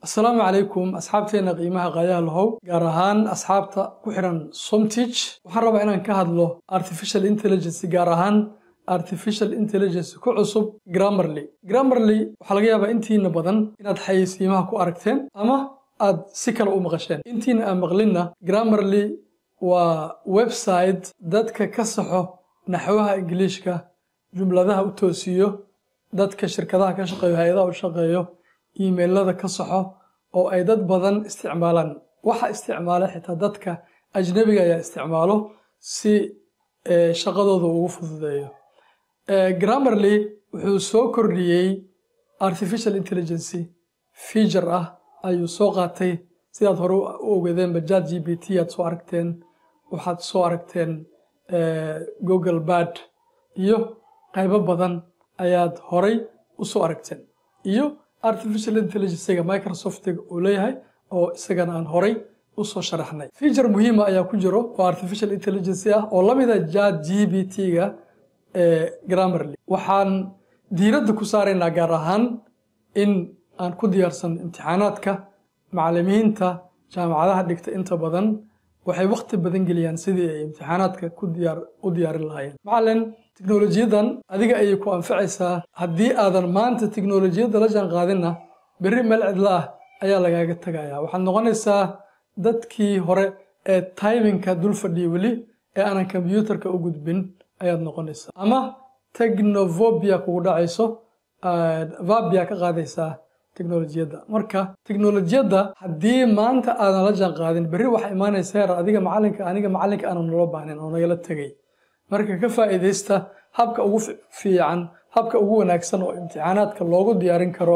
asalaamu calaykum asxaabteena qiimaha qaayaha lahow gaar ahaan asxaabta ku xiran somtich waxaan rabaa inaan ka hadlo artificial intelligence gaar ahaan artificial intelligence ku cusub grammarly grammarly waxaa laga yaabaa intiina badan inaad xayeysiimaha ku aragteen ama aad si kale u maqasheen intiina aan maqlinna grammarly waa website dadka ka saxo naxwaha ingiliishka jumladaha u toosiyo dadka shirkadaha ka shaqeeyo hay-adaha u shaqeeyo iimailada ka saxo oo ay dad badan isticmaalaan waxa isticmaala xitaa dadka ajnabiga ayaa isticmaalo si shaqadooda ugu fududeeyo grammarly wuxuu soo kordhiyey artificial intelligency feature ah ayuu soo qaatay sidaad hore u ogeedeenba jat g b t aad soo aragteen waxaad soo aragteen google bad iyo qaybo badan ayaad horay u soo aragteen iyo artificial intelligencega microsoftiga uu leeyahay oo isagana aan horay u soo sharaxnay feature muhiima ayaa ku jiro oo artificial intelligence ah oo la mida jat g b t-ga ee grammarly waxaan diiradda ku saaraynaa gaar ahaan in aan ku diyaarsan imtixaanaadka macallimiinta jaamacadaha dhigta inta badan waxay wakhti badan geliyaan sidii ay imtixaanaadka u diyaarin lahaayeen macallin tiknolojiyadan adiga ayay ku anfacaysaa haddii aadan maanta tiknolojiyadda la jaan qaadinna berri meel cidla ah ayaa lagaaga tagayaa waxaad noqonaysaa dadkii hore ee timinka dul fadhiya weli ee aanan kombyuutarka u gudbin ayaad noqonaysaa ama technovobia kugu dhacayso vabia ka qaadaysaa teknolojiyadda marka teknolojiyadda haddii maanta aadan la jaan qaadin berri waxaa imaanaysa heer adiga macalinka aniga macalinka aanan nolo baahnin oo nagala tegay marka ka faa'iidaysta habka ugu fiican habka ugu wanaagsan oo imtixaanaadka loogu diyaarin karo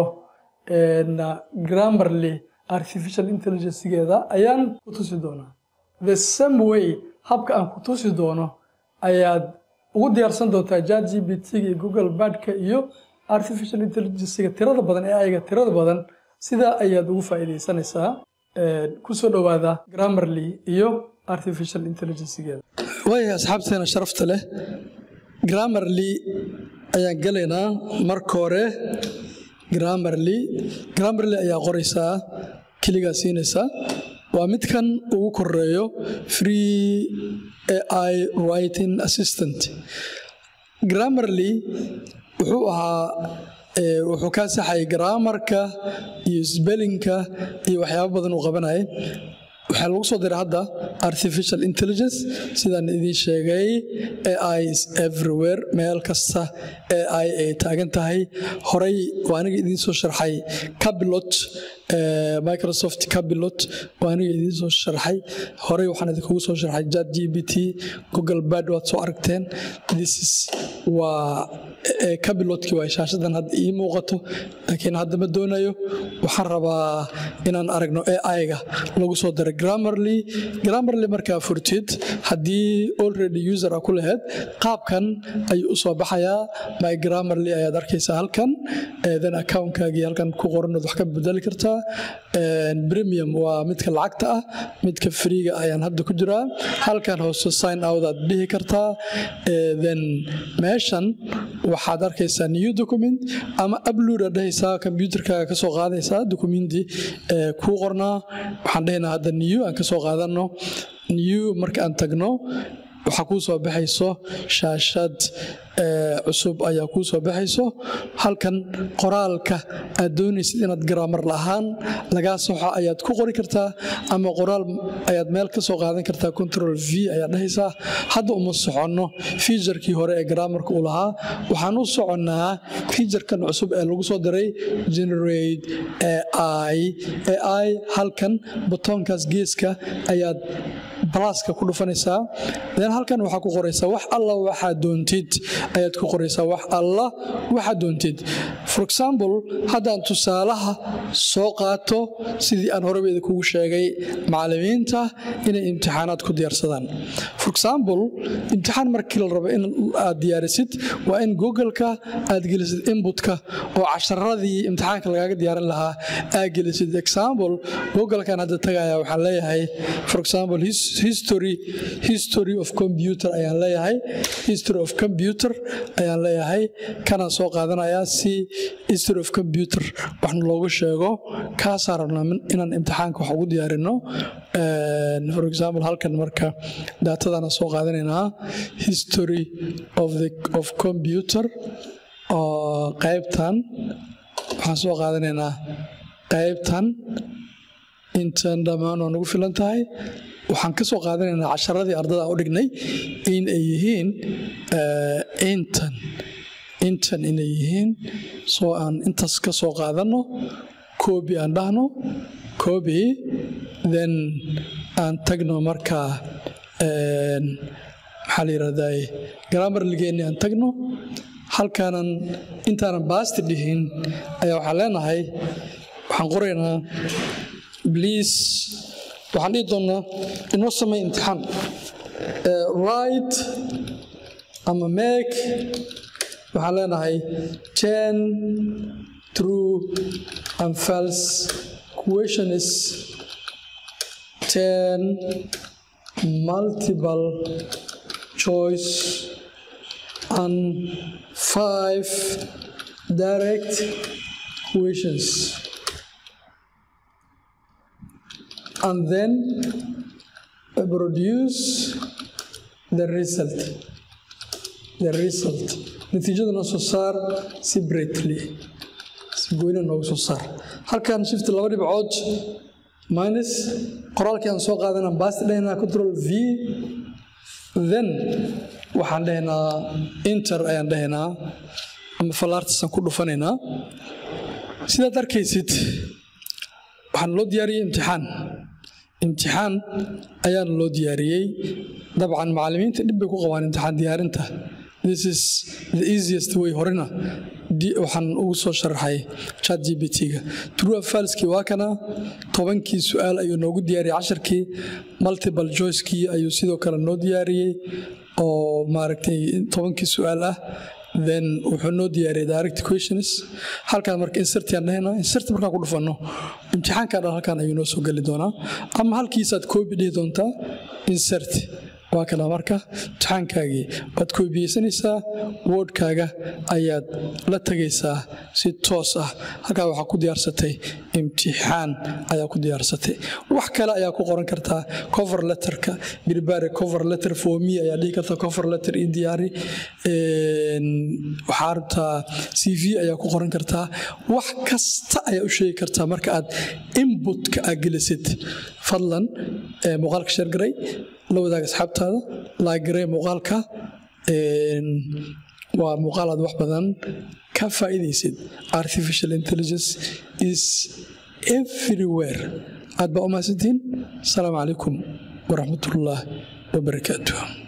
grammarly artificial intelligencegeeda ayaan ku tusi doonaa the same way habka aan ku tusi doono ayaad ugu diyaarsan doontaa jat g b t-ga iyo google badka iyo artificial intelligencega tirada badan ee ayaga tirada badan sidaa ayaad ugu faa'iidaysanaysaa kusoo dhowaada grammarly iyo artificial intelligencegeeda waaya asxaabteena sharafta leh grammarly ayaan gelaynaa marka hore grammarly grammarly ayaa qoraysaa keligaa siinaysaa waa midkan ugu koreeyo free ai writing assistant grammarly wuxuu ahaa wuxuu kaa saxayay graamarka iyo sbelinka iyo waxyaabo badan uu qabanayay waxaa lagu soo diray hadda artificial intelligence sidaan idiin sheegay ai is everywhere meel kasta ai ay taagan tahay horey waa aniga idiin soo sharxay cabilot microsoft cabilot waa aniga idiin soo sharxay horey waxaan idinkugu soo sharxay jat g b t google bad waad soo aragteen this is waa cabilotkii waa shaashadan hadda ii muuqato laakiin hadda ma doonayo waxaan rabaa inaan aragno ai-ga lagu soo daray grammarly grammarly markaa furtid haddii already user a ku laheyd qaabkan ayuu u soo baxayaa my grammarly ayaad arkaysaa halkan then accountkaagii halkan ku qoranood wax ka bedeli kartaa premium waa midka lacagta ah midka freega ayaan hadda ku jiraa halkan hoose sign out aad dhihi kartaa then meeshan waxaad arkaysaa new document ama upload aad dhahaysaa combyuterkaaga kasoo qaadaysaa documenti kuu qornaa waxaan dhahaynaa hadda new aan kasoo qaadano new marka aan tagno waxaa kuu soo baxayso shaashad cusub ayaa kuu soo baxayso halkan qoraalka aad doonaysid inaad garaamar lahaan lagaa soxo ayaad ku qori kartaa ama qoraal ayaad meel ka soo qaadan kartaa control v ayaad dhahaysaa hadda uma soconno fiijarkii hore ee garaamarka uu lahaa waxaan u soconnaa fiijarkan cusub ee lagu soo diray generate ai ai halkan batoonkaas geeska ayaad balaaska ku dhufanaysaa then halkan waxaa ku qoraysaa wax alla waxaa doontid ayaad ku qoraysaa wax alla waxaa doontid for example haddaan tusaalaha soo qaato sidii aan horeba idinkugu sheegay macallimiinta inay imtixaanaad ku diyaarsadaan for example imtixaan markii la rabo in aad diyaarisid waa in google-ka aad gelisid inbutka oo casharadii imtixaanka lagaaga diyaarin lahaa aad gelisid example google-kan hadda tagaya waxaan leeyahay for example history history of computer ayaan leeyahay history of computer ayaan leeyahay kanaan soo qaadanayaa si history of computer waxna loogu sheego kaasaan rabnaa inaan imtixaanka wax ugu diyaarino for example halkan marka daatadana soo qaadanaynaa history of the of computer oo qaybtan waxaan soo qaadanaynaa qaybtan intan dhammaan waa nagu filan tahay waxaan ka soo qaadanaynaa casharadii ardada u dhignay in ay yihiin intan intan inay yihiin soo aan intaas ka soo qaadanno koobi aan dhahno koobi then aan tagno markaa maxaa la yidhahdaa grammarligeenni aan tagno halkaanan intaanan baasti dhihin ayaa waxaan leenahay waxaan qoraynaa bliis waxaan dhihi doonnaa inoo samey imtixaan right ama make waxaan leenahay ten true and false question is ten multiple choice and five direct questions and then produce the result the result natiijada noo soo saar separately si goyna noogu soo saar halkan shift laba dhibcood minus qoraalkii aan soo qaadana baasti dhahnaa control v then waxaan dhahnaa inter ayaan dhahnaa ama falaartiisaan ku dhufanaynaa sidaad arkaysid waxaan loo diyaariyey imtixaan imtixaan ayaana loo diyaariyey dabcan macallimiinta dhib bay ku qabaan imtixaan diyaarinta this is the easiest way horena waxaan ugu soo sharaxay chat g b t-ga true falskii waa kana tobankii su-aal ayuu noogu diyaariyey casharkii multiple joycekii ayuu sidoo kale noo diyaariyey oo maaragtay tobankii su-aal ah then wuxuu noo diyaariyay direct questions halkaan marka insert aan dhahayna insert markaan ku dhufanno imtixaanka dhan halkaan ayuu noo soo geli doonaa ama halkiisaad koobi dhihi doontaa insert waa kana marka imtixaankaagii waad koobiyeysanaysaa wordkaaga ayaad la tegaysaa si toos ah halkaa waxaa ku diyaarsatay imtixaan ayaa ku diyaarsatay wax kale ayaa ku qoran kartaa cover letterka birbare cover letter for me ayaa dhihi kartaa cover letter ii diyaari waxaa rabtaa c v ayaa ku qoran kartaa wax kasta ayaa u sheegi kartaa marka aad inbutka aad gelisid fadlan muuqaalka sheergaray la wadaag asxaabtaada laagaree muuqaalka waa muuqaal aad wax badan ka faa'iidaysid artificial intelligence is everywhere aad baa u mahadsantihiin asalaamu calaykum waraxmatullaah wabarakaatuh